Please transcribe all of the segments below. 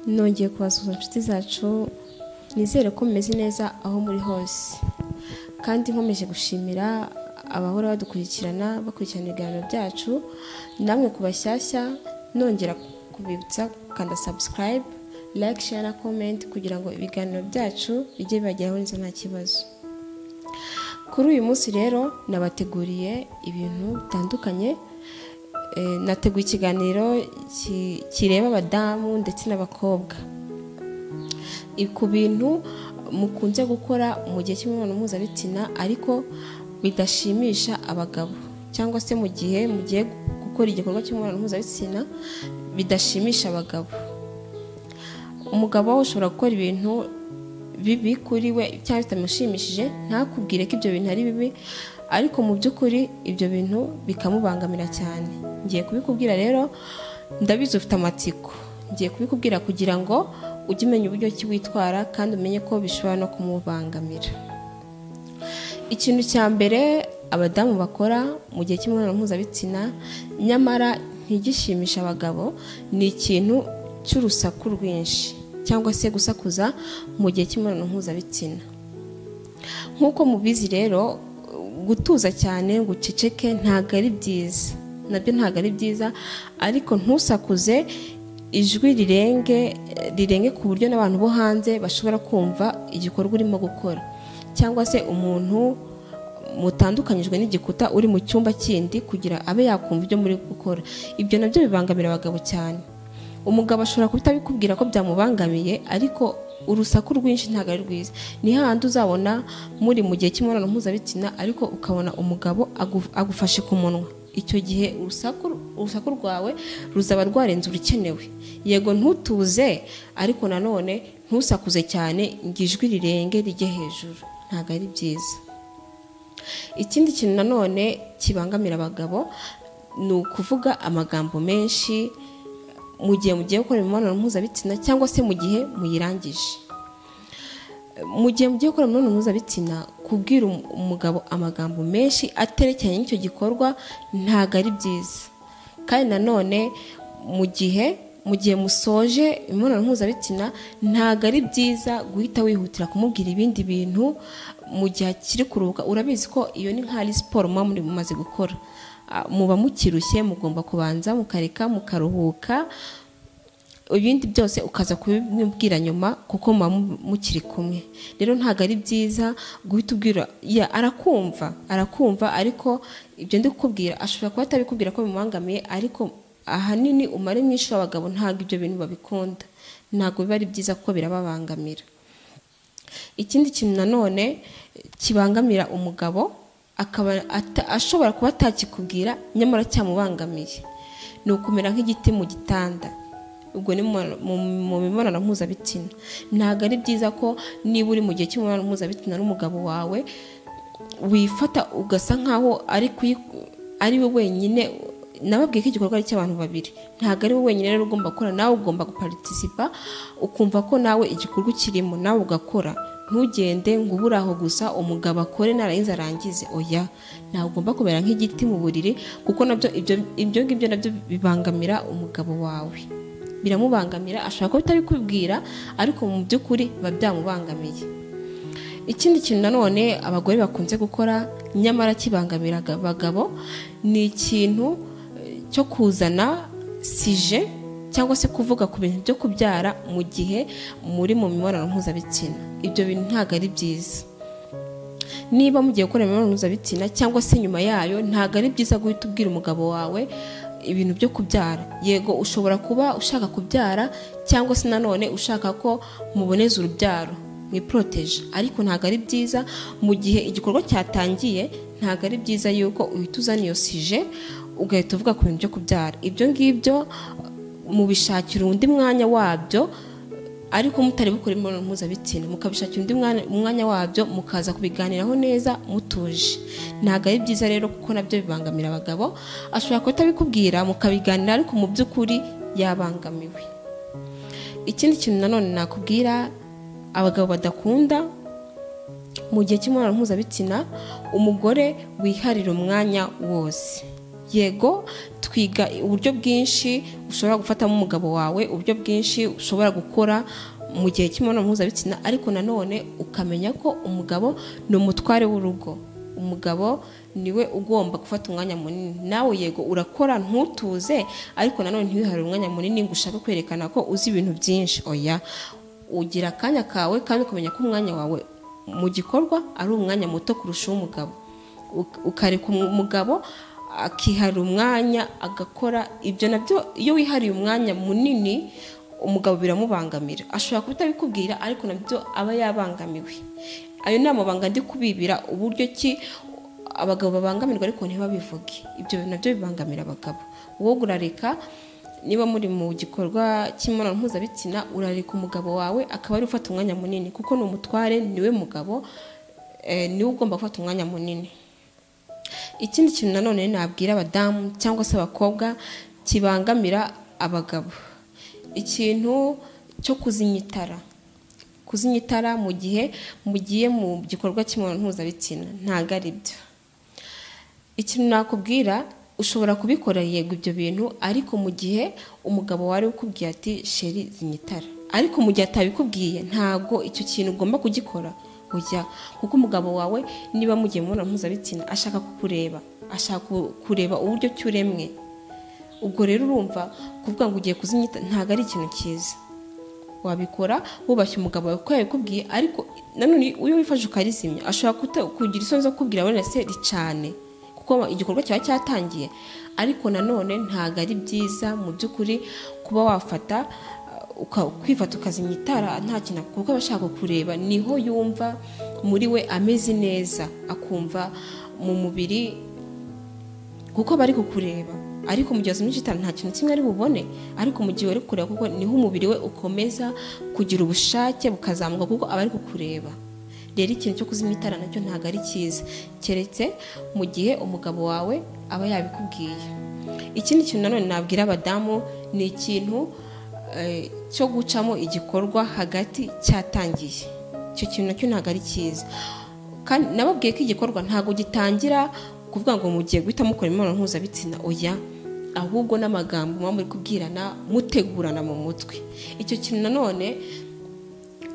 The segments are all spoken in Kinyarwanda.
nongeye kubasuhuza inshuti zacu nizere ko mumeze neza aho muri hose kandi nkomeje gushimira abahora badukurikirana bakurikirana ibiganiro byacu namwe ku bashyashya nongera kubibutsa gukanda sabusikarayibe like share na comment kugira ngo ibiganiro byacu bijye bibageraho neza nta kibazo kuri uyu munsi rero nabateguriye ibintu bitandukanye Eh, nateguye ikiganiro ki- kireba abadamu ndetse n'abakobwa I- ku bintu mukunze gukora mu gihe cy'imibonano mpuzabitsina ariko bidashimisha abagabo cyangwa se mu gihe mugiye gukora igikorwa cy'imibonano mpuzabitsina bidashimisha abagabo umugabo ushobora gukora ibintu bibi kuri we cyangwa bitamushimishije ntakubwire ko ibyo bintu ari bibi ariko mu by'ukuri ibyo bintu bikamubangamira cyane ngiye kubikubwira rero ndabizi ufite amatsiko ngiye kubikubwira kugira ngo ujye umenya uburyo ki witwara kandi umenye ko bishobora no kumubangamira ikintu cya mbere abadamu bakora mu gihe cy'imibonano mpuzabitsina nyamara ntigishimisha abagabo ni ikintu cy'urusaku rwinshi cyangwa se gusakuza mu gihe cy'imibonano mpuzabitsina nk'uko mubizi rero gutuza cyane ngo uceceke ntabwo ari byiza nabyo ntabwo ari byiza ariko ntusakuze ijwi rirenge rirenge ku buryo n'abantu bo hanze bashobora kumva igikorwa urimo gukora cyangwa se umuntu mutandukanyijwe n'igikuta uri mu cyumba kindi kugira abe yakumva ibyo muri gukora ibyo nabyo bibangamira abagabo cyane umugabo ashobora kutabikubwira ko byamubangamiye ariko urusaku rwinshi ntabwo ari rwiza ni hahandi uzabona muri mu gihe cy'imibonano mpuzabitsina ariko ukabona umugabo agu- agufashe ku munwa icyo gihe urusaku urusaku rwawe ruzaba rwarenze urukenewe yego ntutuze ariko nanone ntusakuze cyane ngo ijwi rirenge rijye hejuru ntabwo ari byiza ikindi kintu nanone kibangamira abagabo ni ukuvuga amagambo menshi mu gihe mugiye gukora imibonano mpuzabitsina cyangwa se mu gihe muyirangije mu gihe mugiye gukora imibonano mpuzabitsina kubwira um- umugabo amagambo menshi aterekeranye n'icyo gikorwa ntabwo ari byiza kandi nanone mu gihe mu gihe musoje imibonano mpuzabitsina ntabwo ari byiza guhita wihutira kumubwira ibindi bintu mu gihe akiri kuruhuka urabizi ko iyo ni nk'ari siporo muba muri mumaze gukora Ah, muba mukirushye mugomba kubanza mukareka mukaruhuka ibindi byose ukaza kubimubwira nyuma kuko muba mu- mukiri kumwe rero ntabwo ari byiza guhita ubwira ya arakumva arakumva ariko ibyo ndi kukubwira ashobora kuba atabikubwira ko bimubangamiye ariko ahanini umare mwinshi w'abagabo ntabwo ibyo bintu babikunda ntabwo biba ari byiza kuko birababangamira ikindi kintu nanone kibangamira umugabo akaba ata- ashobora kuba atakikubwira nyamara cyamubangamiye ni ukumera nk'igiti mu gitanda ubwo ni mu- mu- mu mibonano mpuzabitsina ntabwo ari byiza ko niba uri mu gihe cy'imibonano mpuzabitsina n'umugabo wawe wifata ugasa nkaho ari kuyi- ari we wenyine nababwiye ko igikorwa ari icy'abantu babiri ntabwo ari we wenyine rero ugomba gukora nawe ugomba guparitisipa ukumva ko nawe igikorwa ukirimo nawe ugakora ntugende ngo ubure aho gusa umugabo akore narangiza arangize oya ntabwo ugomba kumera nk'igiti mu buriri kuko nabyo ibyo ibyo ngibyo nabyo bibangamira umugabo wawe biramubangamira ashobora kuba atabikubwira ariko mu by'ukuri biba byamubangamiye ikindi kintu nanone abagore bakunze gukora nyamara kibangamira aga- abagabo ni ikintu eh, cyo kuzana sije cyangwa se kuvuga ku bintu byo kubyara mu gihe muri mu mibonano mpuzabitsina ibyo bintu ntabwo ari byiza niba mugiye gukora imibonano mpuzabitsina cyangwa se nyuma yayo ntabwo ari byiza guhita ubwira umugabo wawe ibintu byo kubyara yego ushobora kuba ushaka kubyara cyangwa se nanone ushaka ko muboneza urubyaro mwiporoteje ariko ntabwo ari byiza mu gihe igikorwa cyatangiye ntabwo ari byiza yuko uhita uzana iyo sije ugahita uvuga ku bintu byo kubyara ibyo ngibyo mubishakira undi mwanya wabyo ariko mutari bukora imibonano mpuzabitsina mukabishakira undi mwanya- umwanya wabyo mukaza kubiganiraho neza mutuje ntabwo ari byiza rero kuko nabyo bibangamira abagabo ashobora kuba atabikubwira mukabiganira ariko mu by'ukuri yabangamiwe ikindi kintu nanone nakubwira abagabo badakunda mu gihe cy'imibonano mpuzabitsina umugore wiharira umwanya wose yego twiga uburyo bwinshi ushobora gufatamo umugabo wawe uburyo bwinshi ushobora gukora mu gihe cy'imibonano mpuzabitsina ariko nanone ukamenya ko umugabo ni umutware w'urugo umugabo niwe ugomba gufata umwanya munini nawe yego urakora ntutuze ariko nanone ntiwihare umwanya munini ngo ushake kwerekana ko uzi ibintu byinshi oya ugira akanya kawe kandi ukamenya ko umwanya wawe mu gikorwa ari umwanya muto kurusha uw'umugabo ukareka umugabo akihara umwanya agakora ibyo nabyo iyo wihariye umwanya munini umugabo biramubangamira ashobora kutabikubwira ariko nabyo aba yabangamiwe ayo ni amabanga ndi kubibira uburyo ki abagabo babangamirwa ariko ntibabivuge ibyo nabyo bibangamira abagabo wowe urareka niba muri mu gikorwa cy'imibonano mpuzabitsina urareka umugabo wawe akaba ari ufata umwanya munini kuko ni umutware niwe mugabo niwe ugomba gufata umwanya munini ikindi kintu nanone nabwira abadamu cyangwa se abakobwa kibangamira abagabo ikintu cyo kuzimya itara kuzimya itara mu gihe mugiye mu gikorwa cy'imibonano mpuzabitsina ntabwo ari byo ikintu nakubwira ushobora kubikora yego ibyo bintu ariko mu gihe umugabo wari ukubwiye ati sheri zimya itara ariko mu gihe atabikubwiye ntabwo icyo kintu ugomba kugikora ujya kuko umugabo wawe niba mugiye mu mibonano mpuzabitsina ashaka kukureba ashaka kureba uburyo ki uremwe ubwo rero urumva kuvuga ngo ugiye kuzimya itara ntabwo ari ikintu cyiza wabikora wubashye umugabo wawe kuko yabikubwiye ariko nanone iyo wifashe ukarizimya ashobora kugira isoni zo kubwira wenda se cyane kuko igikorwa kiba cyatangiye ariko nanone ntabwo ari byiza mu by'ukuri kuba wafata kwifata ukazimya itara nta kintu kuko aba ashaka kureba niho yumva muri we ameze neza akumva mu mubiri kuko bari kukureba ariko mu gihe wazimije itara nta kintu kimwe ari bubone ariko mu gihe uri kureba kuko niho umubiri we ukomeza kugira ubushake bukazamuka kuko aba ari kukureba rero ikintu cyo kuzimya itara nacyo ntabwo ari cyiza keretse mu gihe umugabo wawe aba yabikubwiye ikindi kintu nanone nabwira abadamu ni ikintu cyo gucamo igikorwa hagati cyatangiye icyo kintu nacyo ntabwo ari cyiza kandi nababwiye ko igikorwa ntabwo gitangira kuvuga ngo mugiye guhita mukora imibonano mpuzabitsina oya ahubwo n'amagambo muba muri kubwirana mutegurana mu mutwe icyo kintu nanone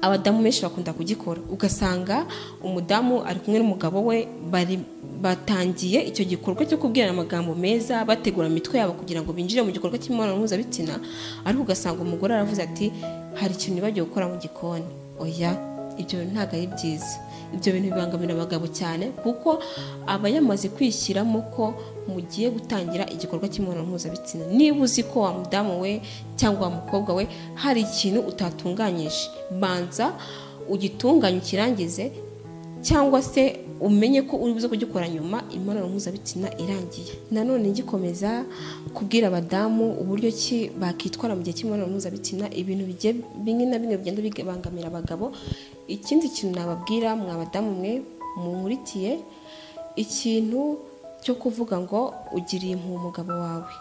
abadamu benshi bakunda kugikora ugasanga umudamu ari kumwe n'umugabo we bari batangiye icyo gikorwa cyo kubwirana amagambo meza bategura imitwe yabo kugira ngo binjire mu gikorwa cy'imibonano mpuzabitsina ariko ugasanga umugore aravuze ati hari ikintu nibagiwe gukora mu gikoni oya ibyo ntabwo ari byiza ibyo bintu bibangamira abagabo cyane kuko aba yamaze kwishyiramo ko mugiye gutangira igikorwa cy'imibonano mpuzabitsina niba uzi ko wa mudamu we cyangwa wa mukobwa we hari ikintu utatunganyije banza ugitunganye ukirangize cyangwa se umenye ko uri buze kugikora nyuma imibonano mpuzabitsina irangiye nanone gikomeza kubwira abadamu uburyo ki bakitwara mu gihe cy'imibonano mpuzabitsina ibintu bimwe na bimwe bigenda bibangamira abagabo ikindi kintu nababwira mwa badamu mwe munkurikiye ikintu cyo kuvuga ngo ugiriye impuhwe umugabo wawe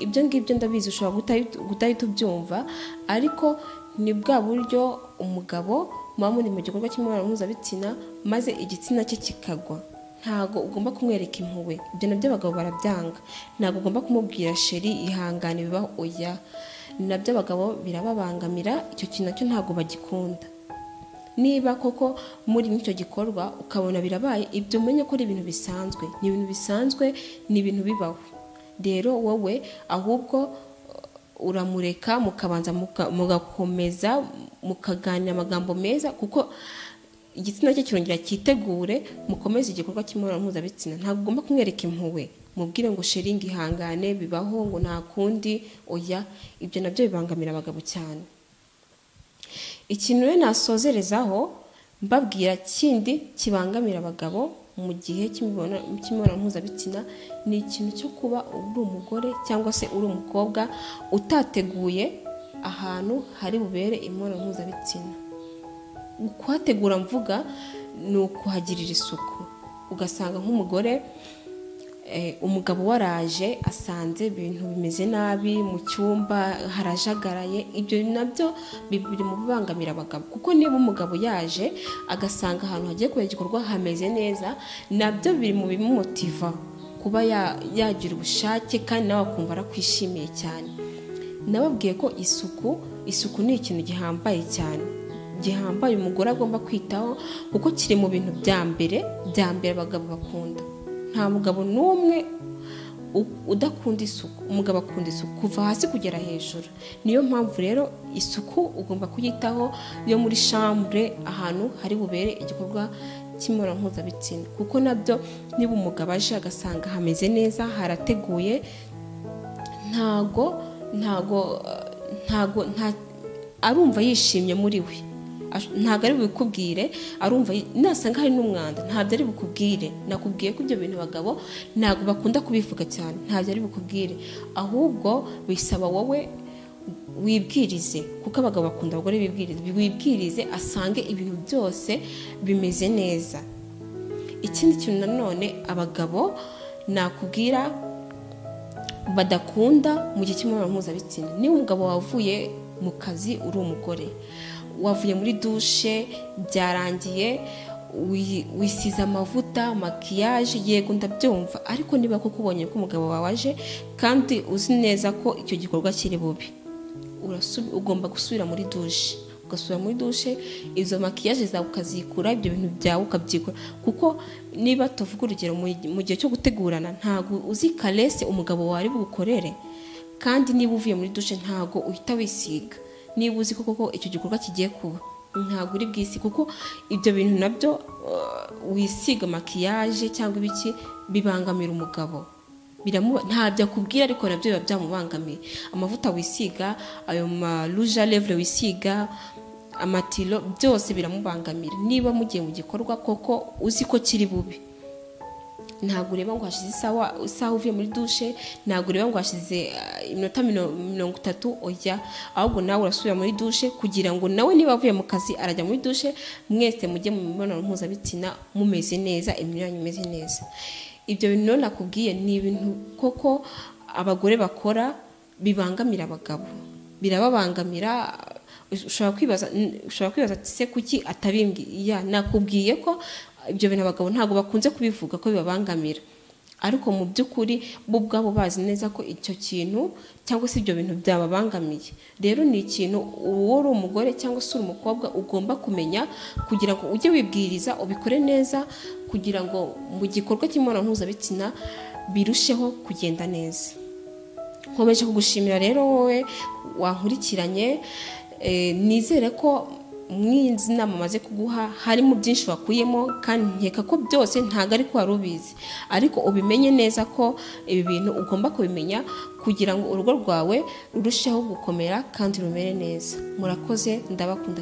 ibyo ngibyo ndabizi ushobora kudahita ubyumva ariko ni bwa buryo umugabo muba muri mu gikorwa cy'imibonano mpuzabitsina maze igitsina cye kikagwa ntabwo ugomba kumwereka impuhwe ibyo nabyo abagabo barabyanga ntabwo ugomba kumubwira sheri ihangane bibaho oya nabyo abagabo birababangamira icyo kintu nacyo ntabwo bagikunda niba koko muri n'icyo gikorwa ukabona birabaye ibyo umenye ko ari ibintu bisanzwe ni ibintu bisanzwe ni ibintu bibaho rero wowe ahubwo uramureka mukabanza mugakomeza mukaganira amagambo meza kuko igitsina cye kirongera cyitegure mukomeze igikorwa cy'imibonano mpuzabitsina ntabwo ugomba kumwereka impuhwe mubwire ngo sheringi ihangane bibaho ngo nta kundi oya ibyo nabyo bibangamira abagabo cyane ikintu rero nasozerezaho mbabwira kindi kibangamira abagabo mu gihe cy'imibonano mpuzabitsina ni ikintu cyo kuba uri umugore cyangwa se uri umukobwa utateguye ahantu hari bubere imibonano mpuzabitsina kuhategura mvuga ni ukuhagirira isuku ugasanga nk'umugore umugabo waraje asanze ibintu bimeze nabi mu cyumba harajagaraye ibyo nabyo biri mu bibangamira abagabo kuko niba umugabo yaje agasanga ahantu hagiye kubera igikorwa hameze neza nabyo biri mu bimumotiva kuba ya- yagira ubushake kandi nawe akumva arakwishimiye cyane nababwiye ko isuku isuku ni ikintu gihambaye cyane gihambaye umugore agomba kwitaho kuko kiri mu bintu bya mbere bya mbere abagabo bakunda nta mugabo n'umwe u- udakunda isuku umugabo akunda isuku kuva hasi kugera hejuru niyo mpamvu rero isuku ugomba kuyitaho yo muri shambure ahantu hari bubere igikorwa cy'imibonano mpuzabitsina kuko nabyo niba umugabo aje agasanga hameze neza harateguye ntago ntago ntago nta- arumva yishimye muri we Ash- ntabwo ari bubikubwire arumva yi- nasanga hari n'umwanda ntabyo ari bukubwire nakubwiye ko ibyo bintu abagabo ntabwo bakunda kubivuga cyane ntabyo ari bukubwire ahubwo bisaba wowe wibwirize kuko abagabo bakunda abagore bibwiriza wibwirize asange ibintu byose bimeze neza ikindi kintu nanone abagabo nakubwira badakunda mu gihe cy'imibonano mpuzabitsina niba umugabo wavuye mu kazi uri umugore wavuye muri dushe byarangiye wi- wisize amavuta makiyaje yego ndabyumva ariko niba koko ubonye ko umugabo wawe aje kandi uzi neza ko icyo gikorwa kiri bubi urasubi- ugomba gusubira muri dushe ugasubira muri dushe izo makiyaje zawe ukazikura ibyo bintu byawe ukabyikura kuko niba tuvuga urugero mu mu gihe cyo gutegurana ntabwo uzi karese umugabo wawe ari bugukorere kandi niba uvuye muri dushe ntabwo uhita wisiga niba uzi ko koko icyo gikorwa kigiye kuba ntabwo uri bwisi kuko ibyo bintu nabyo uh, wisiga makiyaje cyangwa ibiki bibangamira umugabo biramuba ntabyo akubwira ariko nabyo biba byamubangamiye amavuta wisiga ayo maruja levure wisiga amatiro byose biramubangamira niba mugiye mu gikorwa koko uzi ko kiri bubi ntabwo ureba ngo hashize isaha isaha uvuye muri dushe ntabwo ureba ngo hashize ah, iminota mino- mirongo itatu ujya ahubwo nawe urasubira muri dushe kugira ngo nawe niba avuye mu kazi arajya muri dushe mwese mujye mu mibonano mpuzabitsina mumeze neza imibiri yanyu imeze neza ibyo bintu rero nakubwiye ni ibintu koko abagore bakora bibangamira abagabo birababangamira ushobora kwibaza ushobora kwibaza ati se kuki atabimbwiye nakubwiye ko ibyo bintu abagabo ntabwo bakunze kubivuga ko bibabangamira ariko mu by'ukuri bo ubwabo bazi neza ko icyo kintu cyangwa se ibyo bintu byababangamiye rero ni ikintu uwo uri umugore cyangwa se uri umukobwa ugomba kumenya kugira ngo ujye wibwiriza ubikore neza kugira ngo mu gikorwa cy'imibonano mpuzabitsina birusheho kugenda neza nkomeje kugushimira rero wowe wankurikiranye Eh, nizere ko mu izi nama maze kuguha harimo byinshi wakuyemo kandi nkeka ko byose ntabwo ariko wari ubizi ariko ubimenye neza ko ibi bintu ugomba kubimenya kugira ngo urugo rwawe rurusheho gukomera kandi rumere neza murakoze ndabakunda